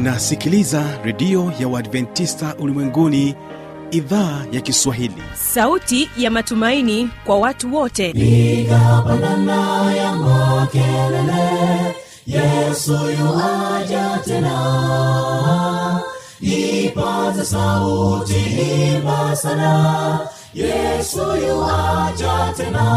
unasikiliza redio ya uadventista ulimwenguni idhaa ya kiswahili sauti ya matumaini kwa watu wote piga pandana ya makelele yesu yuaja tena ipaza sauti imba sana yesu yuaja tena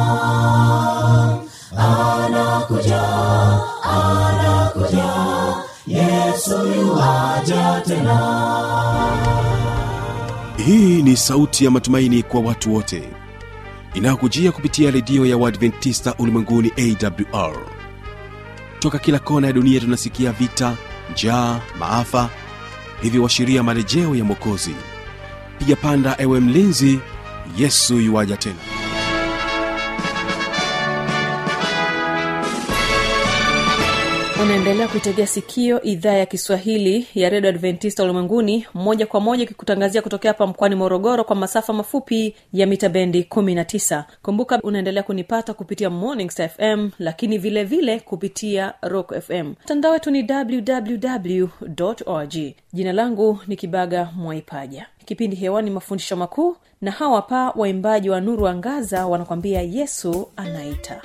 anakuja anakuja yesu yuaja tena hii ni sauti ya matumaini kwa watu wote inayokujia kupitia redio ya uadventista ulimwenguni awr toka kila kona ya dunia tunasikia vita njaa maafa hivyo washiria marejeo ya mwokozi piga panda ewe mlinzi yesu yuwaja tena unaendelea kuitegea sikio idhaa ya kiswahili ya redio adventista ulimwenguni moja kwa moja ikikutangazia kutokea hapa mkoani morogoro kwa masafa mafupi ya mita bendi 19 kumbuka unaendelea kunipata kupitia morning Star fm lakini vile vile kupitia rock fm mtandao wetu ni www org jina langu ni kibaga mwaipaja kipindi hewani mafundisho makuu na hawa pa waimbaji wa nuru angaza wanakwambia yesu anaita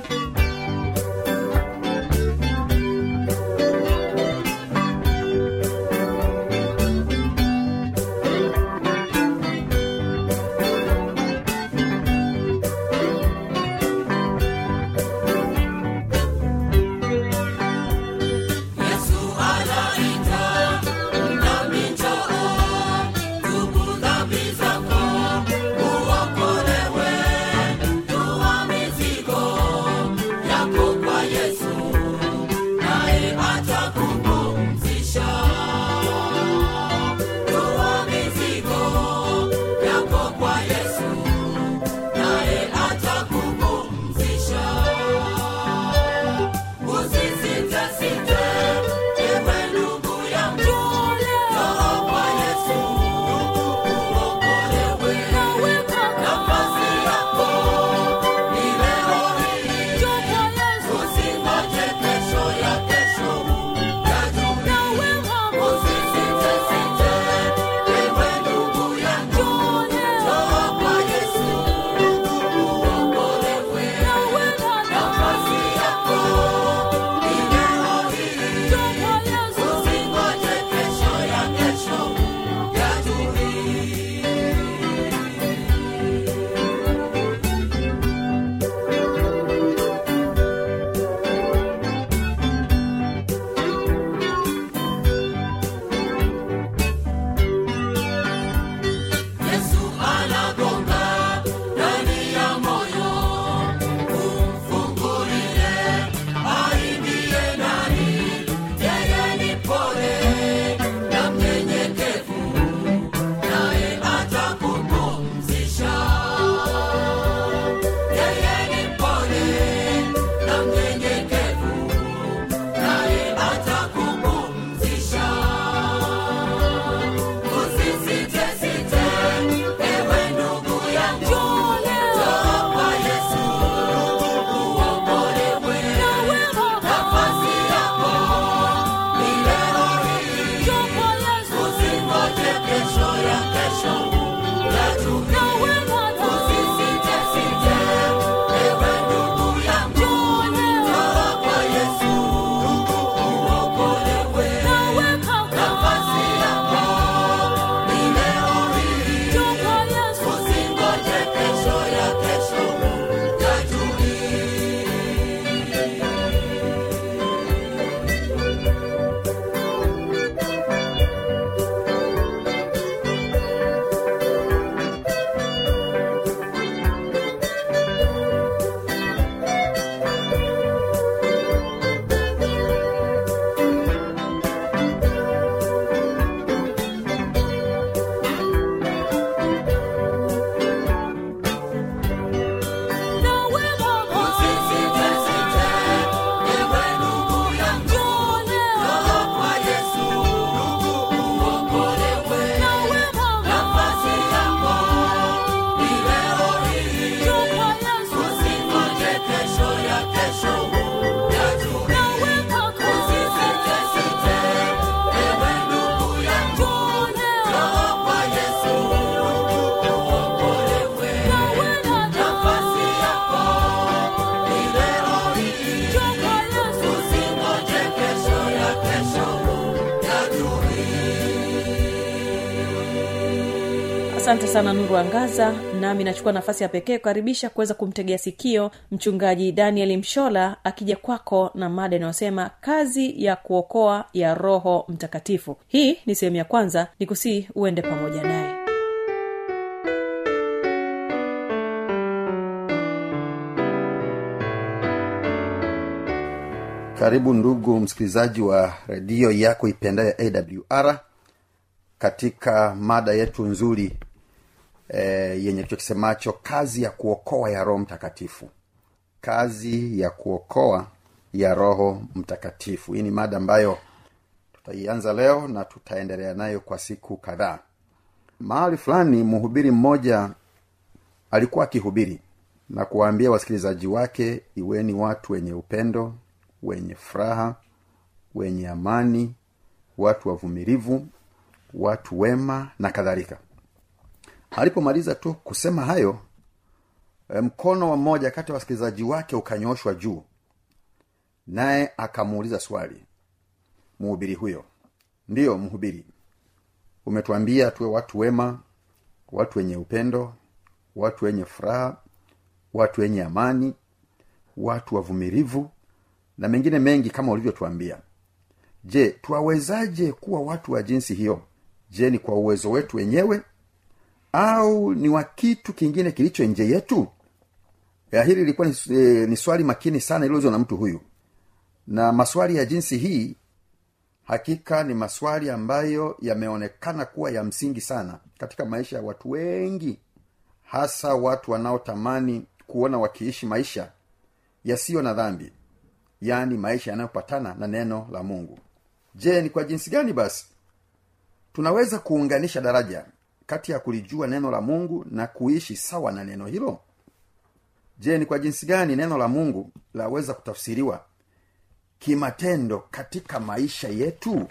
Yesu anaita, nami njoo, tubu dhambi zako, uokolewe, toa mizigo asante sana nuru angaza nami nachukua nafasi ya pekee kukaribisha kuweza kumtegea sikio mchungaji daniel mshola akija kwako na mada inayosema kazi ya kuokoa ya roho mtakatifu hii ni sehemu ya kwanza ni kusii uende pamoja naye karibu ndugu msikilizaji wa redio yako ipendayo awr katika mada yetu nzuri e, yenye kichwa kisemacho kazi ya kuokoa ya roho mtakatifu kazi ya kuokoa ya roho mtakatifu hii ni mada ambayo tutaianza leo na tutaendelea nayo kwa siku kadhaa mahali fulani mhubiri mmoja alikuwa akihubiri na kuwaambia wasikilizaji wake iweni watu wenye upendo wenye furaha wenye amani watu wavumilivu watu wema na kadhalika alipomaliza tu kusema hayo e, mkono wa mmoja kati ya wasikilizaji wake ukanyoshwa juu naye akamuuliza swali mhubiri huyo ndiyo mhubiri umetuambia tuwe watu wema watu wenye upendo watu wenye furaha watu wenye amani watu wavumilivu na mengine mengi kama ulivyotuambia je twawezaje kuwa watu wa jinsi hiyo je ni kwa uwezo wetu wenyewe au ni wa kitu kingine kilicho nje yetu ya hili lilikuwa ni, e, ni swali makini sana iliozwa na mtu huyu na maswali ya jinsi hii hakika ni maswali ambayo yameonekana kuwa ya msingi sana katika maisha ya watu wengi hasa watu wanaotamani kuona wakiishi maisha yasiyo na dhambi yaani maisha yanayopatana na neno la mungu je ni kwa jinsi gani basi tunaweza kuunganisha daraja kati ya kulijua neno la mungu na kuishi sawa na neno hilo je ni kwa jinsi gani neno la mungu laweza kutafsiriwa kimatendo katika maisha yetu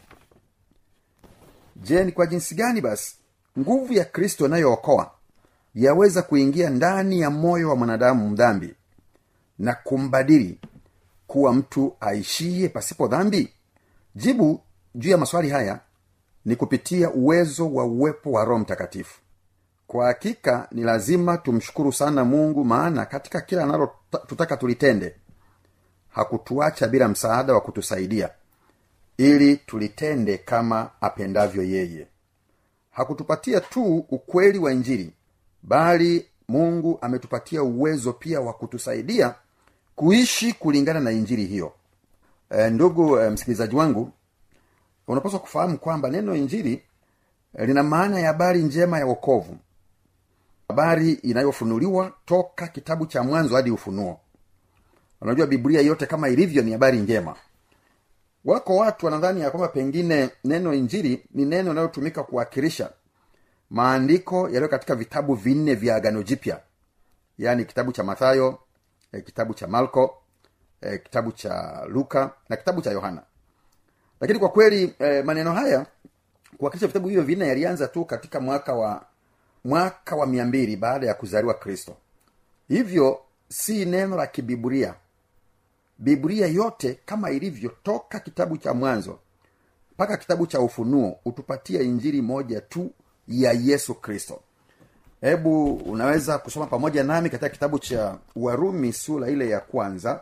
je ni kwa jinsi gani basi nguvu ya kristo inayookoa yaweza kuingia ndani ya moyo wa mwanadamu mdhambi na kumbadili kuwa mtu aishie pasipo dhambi jibu juu ya maswali haya ni kupitia uwezo wa uwepo wa roho mtakatifu kwa hakika ni lazima tumshukuru sana mungu maana katika kila analo tutaka tulitende hakutuacha bila msaada wa kutusaidia ili tulitende kama apendavyo yeye hakutupatia tu ukweli wa injili bali mungu ametupatia uwezo pia wa kutusaidia kuishi kulingana na injili hiyo e, ndugu e, msikilizaji wangu unapaswa kufahamu kwamba neno injili e, lina maana ya habari njema ya wokovu habari inayofunuliwa toka kitabu cha mwanzo hadi ufunuo unajua biblia yote kama ilivyo ni habari njema wako watu wanadhani ya kwamba pengine neno injili ni neno linalotumika kuwakilisha maandiko yaliyo katika vitabu vinne vya agano jipya yaani kitabu cha mathayo e, kitabu cha marko e, kitabu cha luka na kitabu cha yohana lakini kwa kweli e, maneno haya kuwakilisha vitabu hivyo vinne yalianza tu katika mwaka wa mwaka wa mia mbili baada ya kuzaliwa kristo hivyo si neno la kibiburia biblia yote kama ilivyo toka kitabu cha mwanzo mpaka kitabu cha ufunuo hutupatia injili moja tu ya yesu kristo hebu unaweza kusoma pamoja nami katika kitabu cha warumi sura ile ya kwanza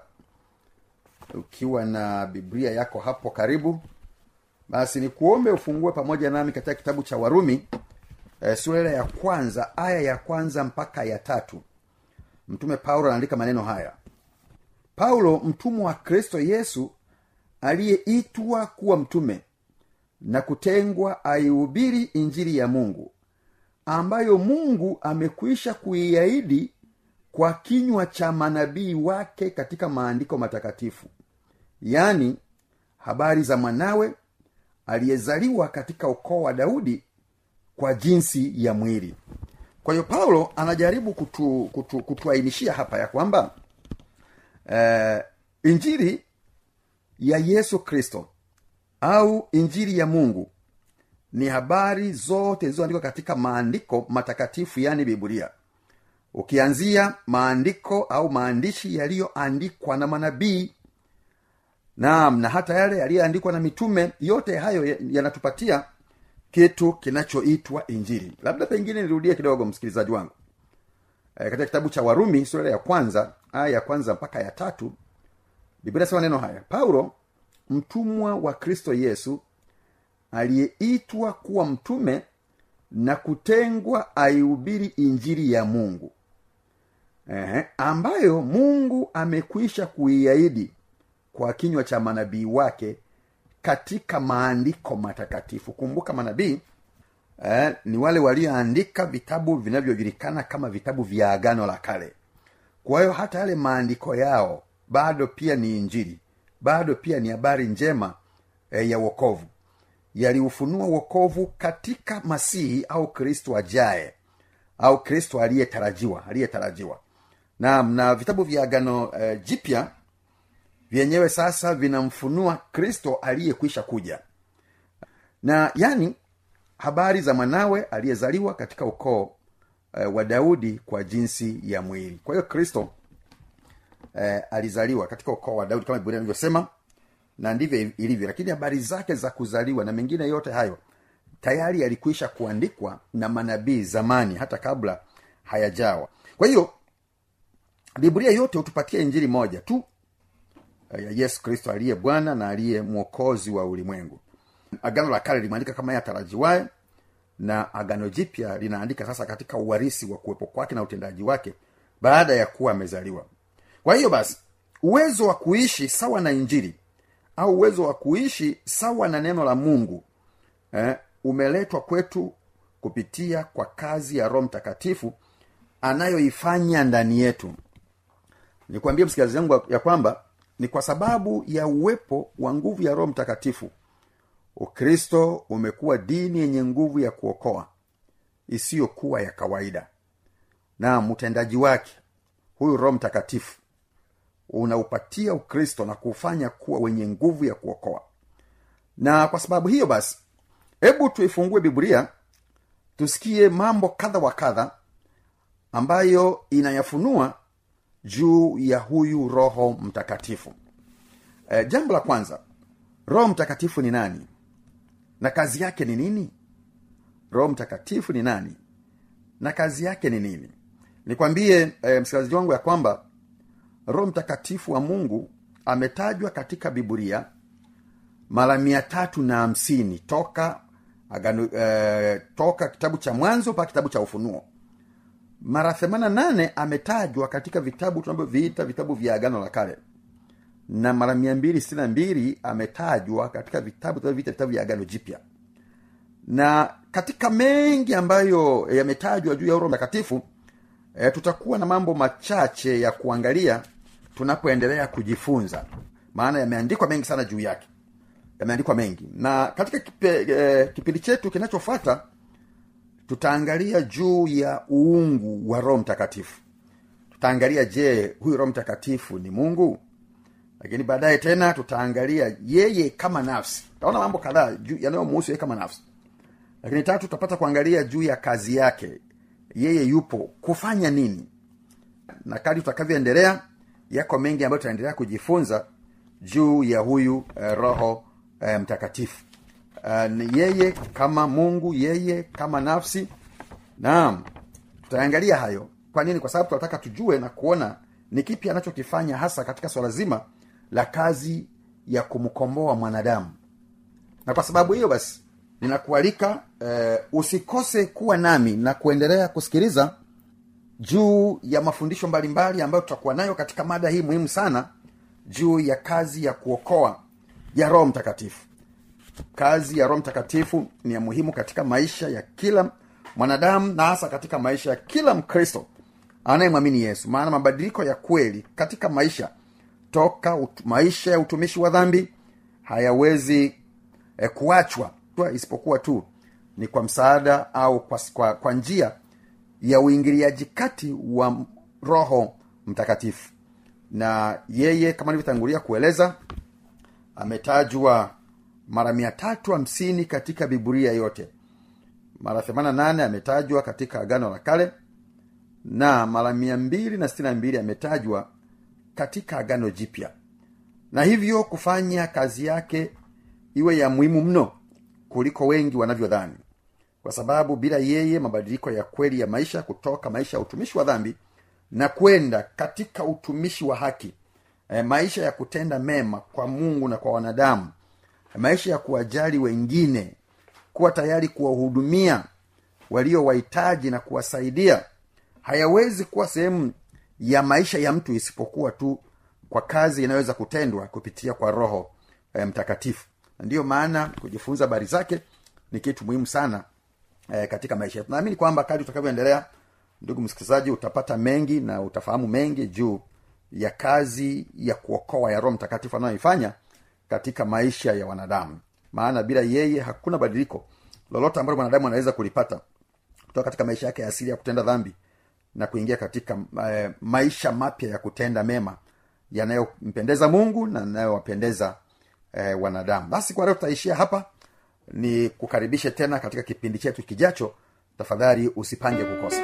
ukiwa na biblia yako hapo karibu basi ni kuombe ufungue pamoja nami katika kitabu cha warumi e, sura ile ya kwanza aya ya kwanza mpaka ya tatu mtume paulo anaandika maneno haya paulo mtumwa wa kristo yesu aliyeitwa kuwa mtume na kutengwa aihubiri injili ya mungu ambayo mungu amekwisha kuiahidi kwa kinywa cha manabii wake katika maandiko matakatifu yaani habari za mwanawe aliyezaliwa katika ukoo wa daudi kwa jinsi ya mwili kwa hiyo paulo anajaribu kutu, kutu, kutuainishia hapa ya kwamba eh, injili ya yesu kristo au injili ya mungu ni habari zote zilizoandikwa katika maandiko matakatifu yaani biblia ukianzia maandiko au maandishi yaliyoandikwa na manabii naam na hata yale yaliyoandikwa na mitume yote hayo yanatupatia kitu kinachoitwa injili labda pengine nirudie kidogo msikilizaji wangu e, katika kitabu cha warumi sura ya kwanza aya ya kwanza mpaka ya tatu biblia sema neno haya paulo mtumwa wa kristo yesu aliyeitwa kuwa mtume na kutengwa aihubiri injili ya mungu Ehe, ambayo mungu amekwisha kuiahidi kwa kinywa cha manabii wake katika maandiko matakatifu kumbuka manabii eh, ni wale walioandika vitabu vinavyojulikana kama vitabu vya agano la kale kwa hiyo hata yale maandiko yao bado pia ni injili bado pia ni habari njema eh, ya wokovu yaliufunua wokovu katika masihi au kristo ajaye au kristo aliyetarajiwa aliyetarajiwa naam na vitabu vya agano eh, jipya vyenyewe sasa vinamfunua kristo aliyekwisha kuja na yani habari za mwanawe aliyezaliwa katika ukoo eh, wa daudi kwa jinsi ya mwili kwa hiyo kristo eh, alizaliwa katika ukoo wa daudi kama biblia inavyosema na ndivyo ilivyo lakini habari zake za kuzaliwa na mengine yote hayo tayari yalikwisha kuandikwa na manabii zamani hata kabla hayajawa kwa hiyo biblia yote hutupatia injili moja tu ya yesu kristo aliye bwana na aliye mwokozi wa ulimwengu agano la kale limeandika kama ye atarajiwaye na agano jipya linaandika sasa katika uwarisi wa kuwepo kwake na utendaji wake baada ya kuwa amezaliwa kwa hiyo basi uwezo wa kuishi sawa na injili au uwezo wa kuishi sawa na neno la mungu eh, umeletwa kwetu kupitia kwa kazi ya roho mtakatifu anayoifanya ndani yetu nikwambie msikilizaji wangu ya kwamba ni kwa sababu ya uwepo wa nguvu ya roho mtakatifu ukristo umekuwa dini yenye nguvu ya kuokoa isiyokuwa ya kawaida na mtendaji wake huyu roho mtakatifu unaupatia ukristo na kuufanya kuwa wenye nguvu ya kuokoa na kwa sababu hiyo basi hebu tuifungue biblia tusikie mambo kadha wa kadha ambayo inayafunua juu ya huyu roho mtakatifu e, jambo la kwanza roho mtakatifu ni nani na kazi yake ni nini roho mtakatifu ni nani na kazi yake ni nini nikwambie e, msikilizaji wangu ya kwamba roho mtakatifu wa mungu ametajwa katika biblia mara mia tatu na hamsini toka agano, e, toka kitabu cha mwanzo mpaka kitabu cha ufunuo mara themana nane ametajwa katika vitabu tunavyoviita vitabu vya agano la kale na mara mia mbili sitini na mbili ametajwa katika vitabu tunavyoviita vitabu vya agano jipya na katika mengi ambayo yametajwa juu ya roho mtakatifu e, tutakuwa na mambo machache ya kuangalia tunapoendelea kujifunza maana yameandikwa mengi sana juu yake yameandikwa mengi na katika kipe, e, kipindi chetu kinachofuata tutaangalia juu ya uungu wa roho mtakatifu tutaangalia je huyu roho mtakatifu ni mungu lakini baadaye tena tutaangalia yeye kama nafsi taona mambo kadhaa yanayomuhusu yeye kama nafsi lakini tatu tutapata kuangalia juu ya kazi yake yeye yupo kufanya nini na kadi tutakavyoendelea yako mengi ambayo tutaendelea kujifunza juu ya huyu eh, roho eh, mtakatifu uh, ni yeye kama mungu yeye kama nafsi naam tutaangalia hayo kwa nini kwa sababu tunataka tujue na kuona ni kipi anachokifanya hasa katika swala zima la kazi ya kumkomboa mwanadamu na kwa sababu hiyo basi ninakualika eh, usikose kuwa nami na kuendelea kusikiliza juu ya mafundisho mbalimbali ambayo tutakuwa nayo katika mada hii muhimu sana juu ya kazi ya kuokoa ya roho mtakatifu kazi ya roho mtakatifu ni ya muhimu katika maisha ya kila mwanadamu na hasa katika maisha ya kila mkristo anayemwamini yesu maana mabadiliko ya kweli katika maisha toka ut- maisha ya utumishi wa dhambi hayawezi eh, kuachwa isipokuwa tu ni kwa msaada au kwa, kwa, kwa njia ya uingiliaji kati wa roho mtakatifu na yeye kama nilivyotangulia kueleza ametajwa mara mia tatu hamsini katika biburia yote mara themana nane ametajwa katika agano la kale na mara mia mbili na sitini na mbili ametajwa katika agano jipya na hivyo kufanya kazi yake iwe ya muhimu mno kuliko wengi wanavyodhani kwa sababu bila yeye mabadiliko ya kweli ya maisha kutoka maisha ya utumishi wa dhambi na kwenda katika utumishi wa haki e, maisha ya kutenda mema kwa mungu na kwa wanadamu maisha ya kuwajali wengine kuwa tayari kuwahudumia walio wahitaji na kuwasaidia hayawezi kuwa sehemu ya maisha ya mtu isipokuwa tu kwa kazi inayoweza kutendwa kupitia kwa roho e, mtakatifu Na ndiyo maana kujifunza habari zake ni kitu muhimu sana e, katika maisha yetu naamini kwamba kadri utakavyoendelea ndugu msikilizaji utapata mengi na utafahamu mengi juu ya kazi ya kuokoa ya roho mtakatifu anayoifanya katika maisha ya wanadamu maana bila yeye hakuna badiliko lolote ambalo mwanadamu anaweza kulipata kutoka katika maisha yake ya asili ya kutenda dhambi na kuingia katika eh, maisha mapya ya kutenda mema yanayompendeza mungu na yanayowapendeza eh, wanadamu basi kwa leo tutaishia hapa ni kukaribishe tena katika kipindi chetu kijacho tafadhali usipange kukosa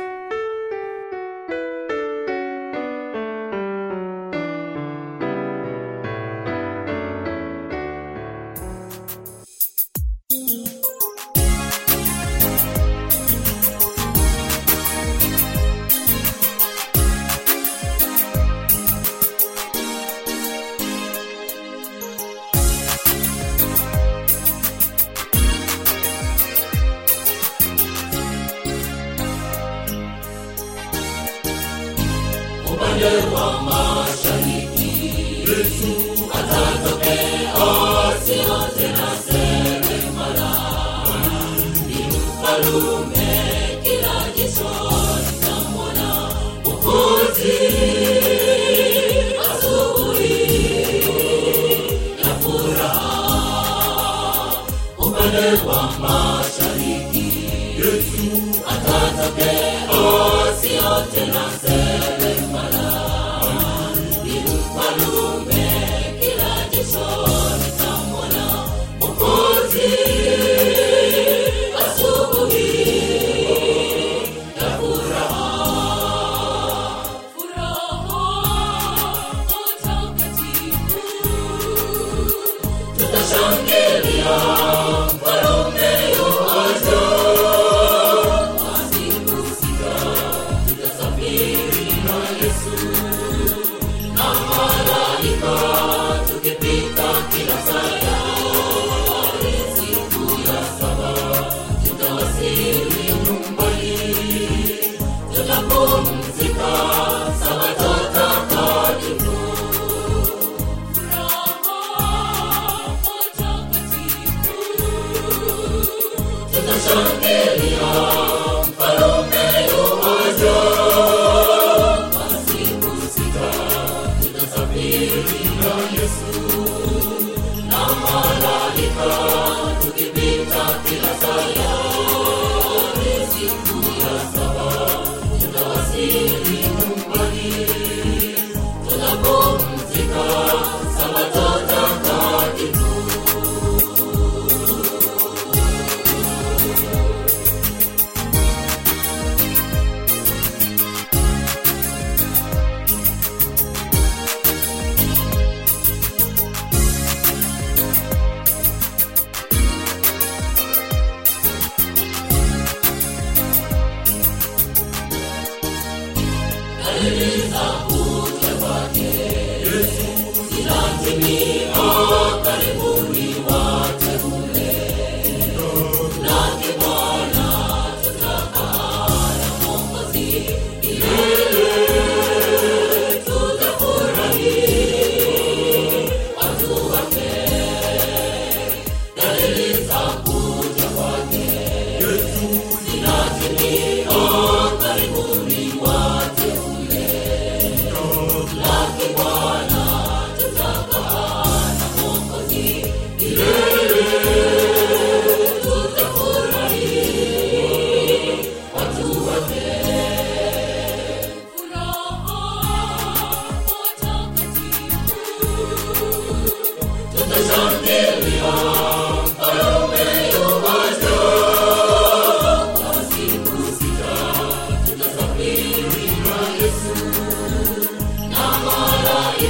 Yesu na malaika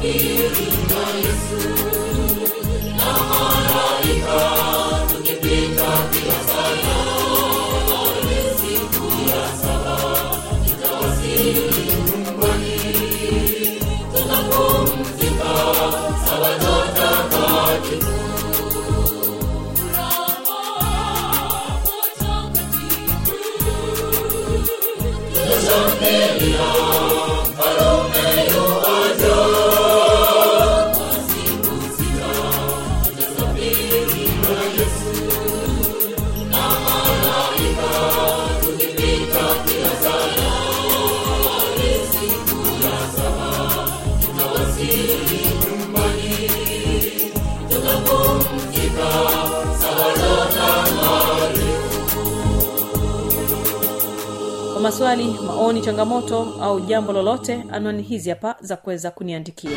kwa maswali maoni changamoto au jambo lolote anwani hizi hapa za kuweza kuniandikia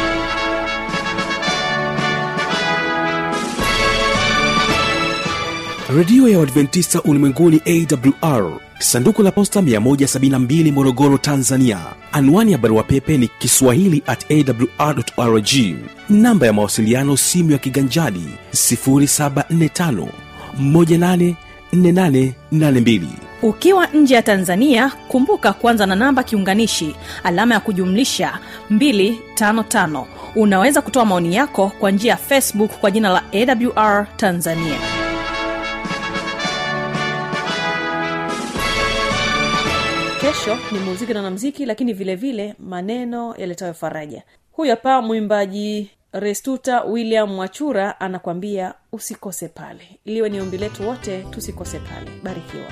redio ya uadventista ulimwenguni awr sanduku la posta 172 morogoro tanzania anwani ya barua pepe ni kiswahili at awrrg namba ya mawasiliano simu ya kiganjadi 745 184882 ukiwa nje ya tanzania kumbuka kuanza na namba kiunganishi alama ya kujumlisha 255 unaweza kutoa maoni yako kwa njia ya facebook kwa jina la awr tanzania kesho ni muziki na namziki lakini vile vile maneno yaletayo faraja huyu hapa mwimbaji restuta william mwachura anakwambia usikose pale iliwe ni ombi letu wote tusikose pale barikiwa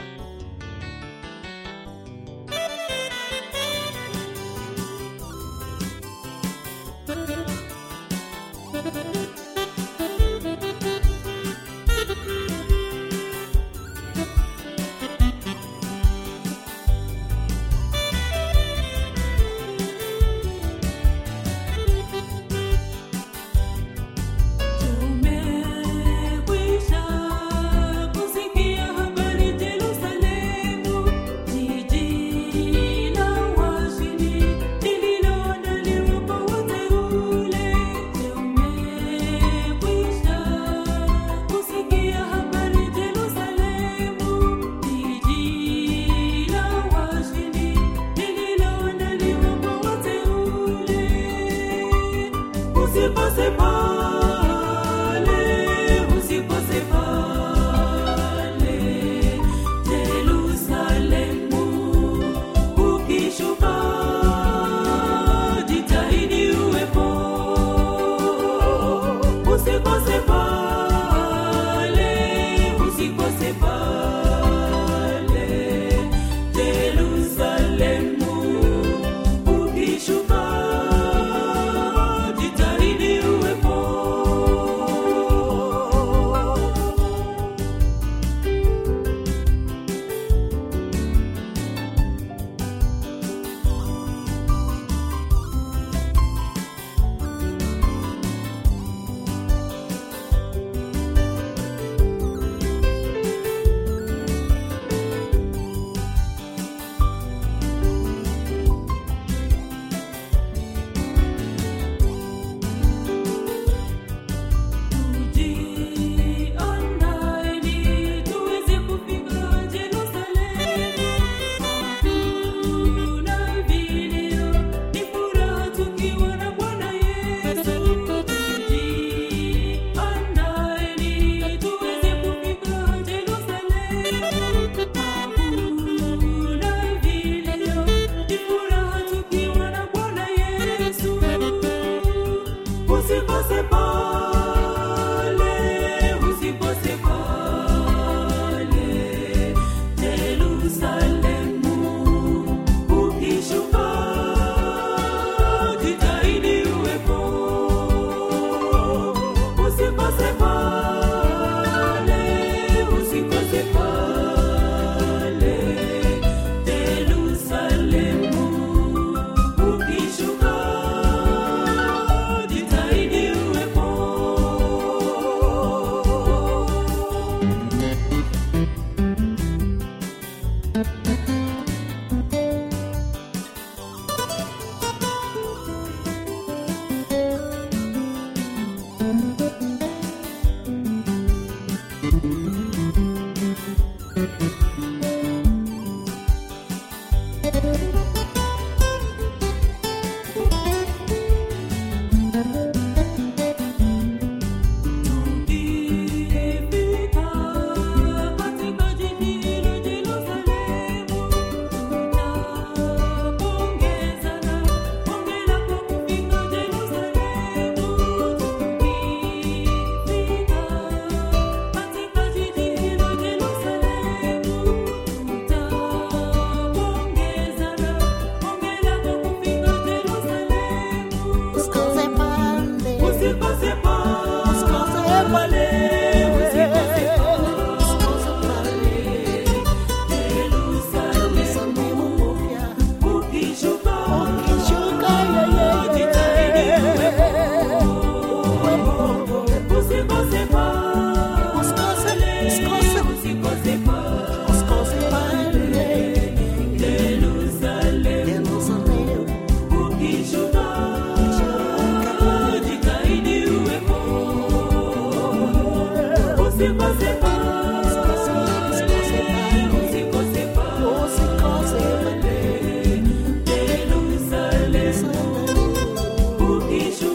Tumekwisha kusikia habari Yerusalemu, jiji la washindi lililoandaliwa kwa wateule. Tumekwisha kusikia habari Yerusalemu, jiji la washindi lililoandaliwa kwa wateule. Usikose pale, usikose pale, Yerusalemu. Ukishuka, jitahidi uwepo. Usikose pale, usikose pale, Yerusalemu. Ukishuka, jitahidi uwepo. Tujiandaeni tuweze kufika Yerusalemu. Hakuna vilio, ni furaha tukiwa na Bwana Yesu. Tujiandaeni tuweze kufika Yerusalemu. Hakuna vilio, ni furaha tukiwa na Bwana Yesu. Usikose pale, usikose pale, Yerusalemu. Ukishuka, jitahidi uwepo. Usikose pale, usikose pale, Yerusalemu. Ukishuka, jitahidi uwepo. Ukishuka